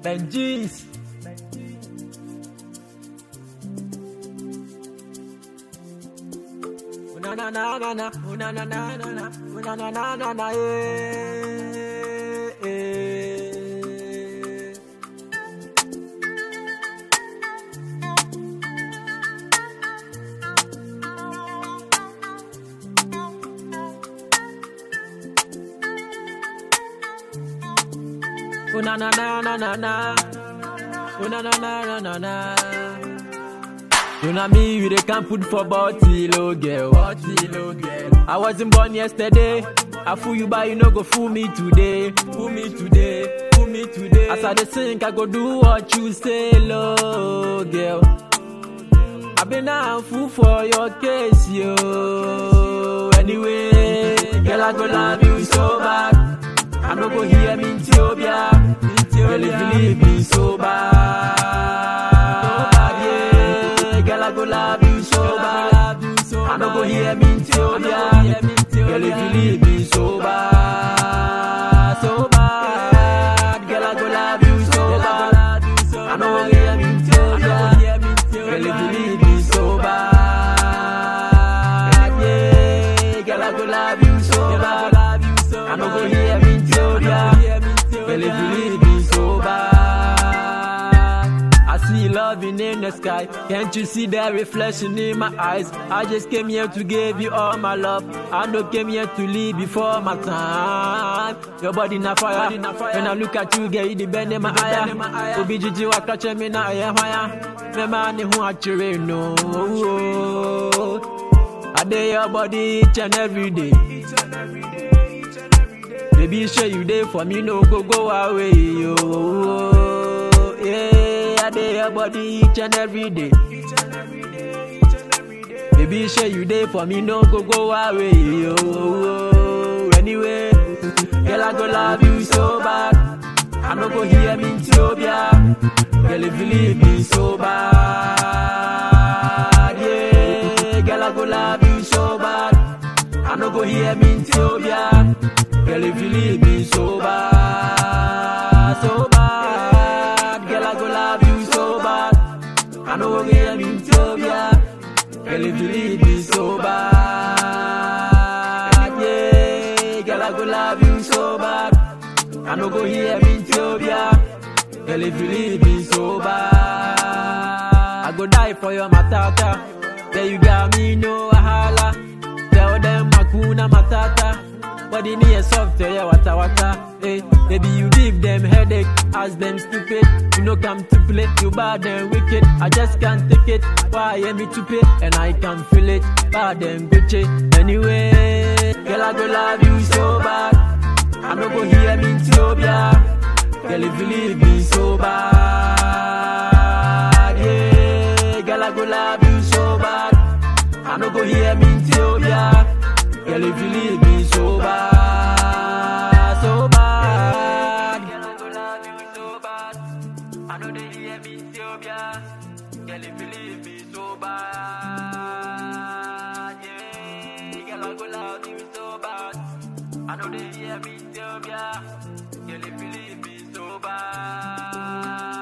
Benjis. Na na na na na, na na na na na, na na na na na, eh, eh. Oh na na na na na na. Oh na na na na na na. You know me, we dey can put for bottle, oh girl. Bottle, oh girl. I wasn't born yesterday. I fool you, but you no go fool me today. Fool me today. Fool me today. As I dey sing, I go do what you say, oh girl. I been a fool for your case, yo. Anyway, girl, I go love you so bad. I no go hear me Ethiopia. Girl, if you leave me so bad, so bad, yeah. Girl, I go love you so bad. I no go hear me Ethiopia. Girl, if you leave me so bad, so bad. Girl, I go love you so bad. I no go hear me Ethiopia. Girl, if you leave me so bad, yeah. Girl, I go love you so bad. I no go hear me Ethiopia. Girl, if you leave me so bad. I see loving in the sky. Can't you see that reflection in my eyes? I just came here to give you all my love. I no came here to leave before my time. Your body na fire. When I look at you, girl, you the bend in my eye. Obi Gigi wa catch me na aye hwaya. Me man who actually no. I dey your body each and every day. Baby, sure you there for me, no go go away, yo. Yeah, I dey your body each and every day. Baby, sure you there for me, no go go away, yo. Anyway, girl, I go love you so bad. I no go hear me Ethiopia. Girl, if you leave me so bad, yeah. Girl, I go love you so bad. I no go hear me Ethiopia. Girl, if you leave me so bad, so bad. Girl, I go love you so bad. I no go hear me Ethiopia. Girl, if you leave me so bad, yeah. Girl, I go love you so bad. I no go hear me Ethiopia. Girl, if you leave me so bad, I go die for your matata. There you got me, no wahala. Tell them Makuna Matata. Body near soft, yeah, wata wata. Hey, baby, you give them headache, ask them stupid. You know, come to play, you bad and wicked. I just can't take it. Why am me to pay? And I can feel it. Bad and Gucci. Anyway, girl, I go love you so bad. I no go hear me Ethiopia. Girl, if you leave me so bad, yeah. Girl, I go love you so bad. I no go hear me Ethiopia. Girl, if you leave me so bad, so bad. Girl, I go love you so bad. I know they hear me Ethiopia. Girl, if you leave me so bad, yeah. Girl, I go love you so bad. I know they hear me Ethiopia. Girl, if you leave me so bad.